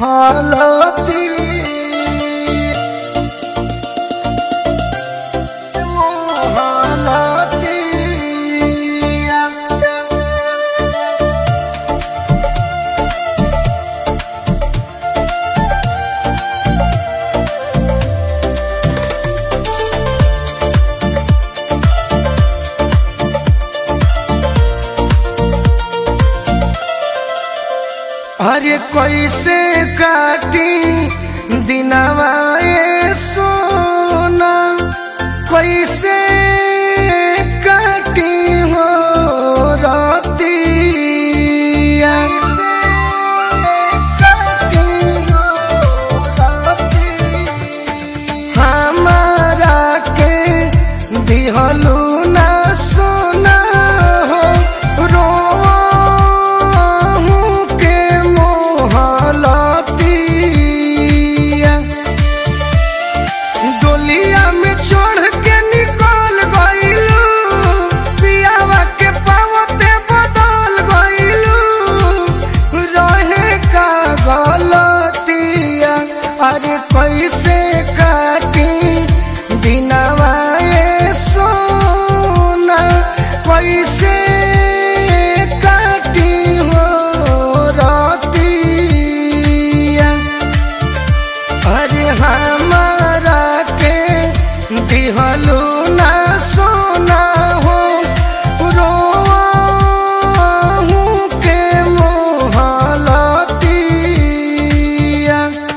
मोहलती मोहलती अरे कैसे काटी दिनवा ये सोना कैसे काटी हो रतिया कैसे काटी हो रतिया हमारा के दिहलू ना सोना हो रोहू के मोहलतिया डोलिया में चढ़ के निकल गइलू पियावा के पावते बदल गइलू रहे का गलतिया अरे कैसे काटी दिनवा ये सोना कैसे काटी हो रतिया अरे हमारा के दिहलू ना सोना हो रोहू के मोहलतिया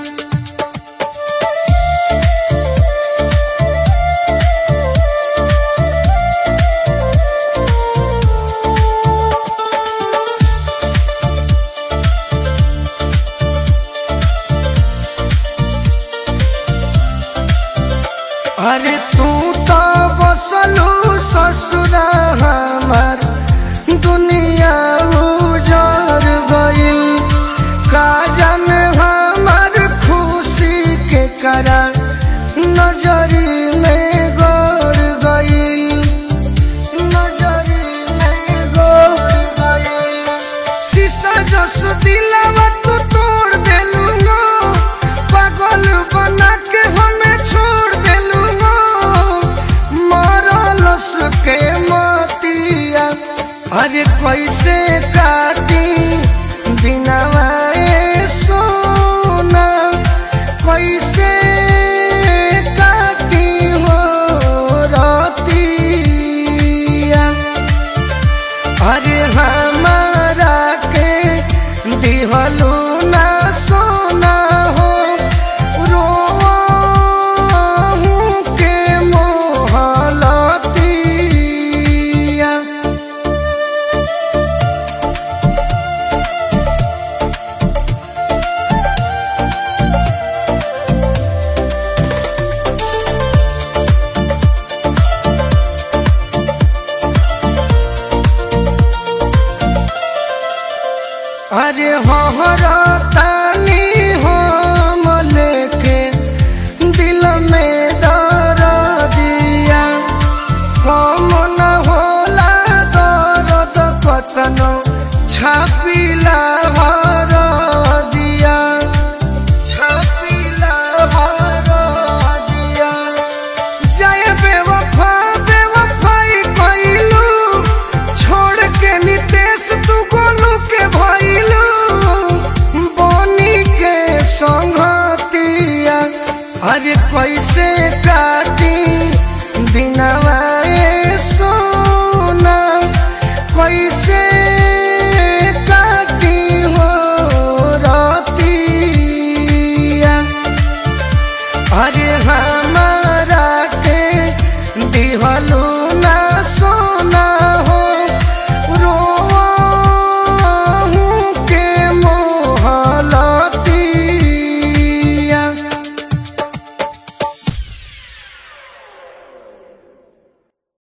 अरे तू तो बसलू ससुरा हमार दुनिया उजर गइल का जाने हमार खुशी के करा नजरी में गड़ गइल नजरी में गड़ गइल शीशा जस दिलावा तू तोड़ देलू नो पागल बना के हमें छोड़ देलू नो मरलस के मतिया अरे कैसे काटी दिनवा ये सोना कैसे काटी हो रतिया अरे हमारा के दिहलू ना सोना हो रोहू के मोहलतिया अरे हमारा तानी हम लेके दिल में दर दिया कम न होला दर्द कतनो छापी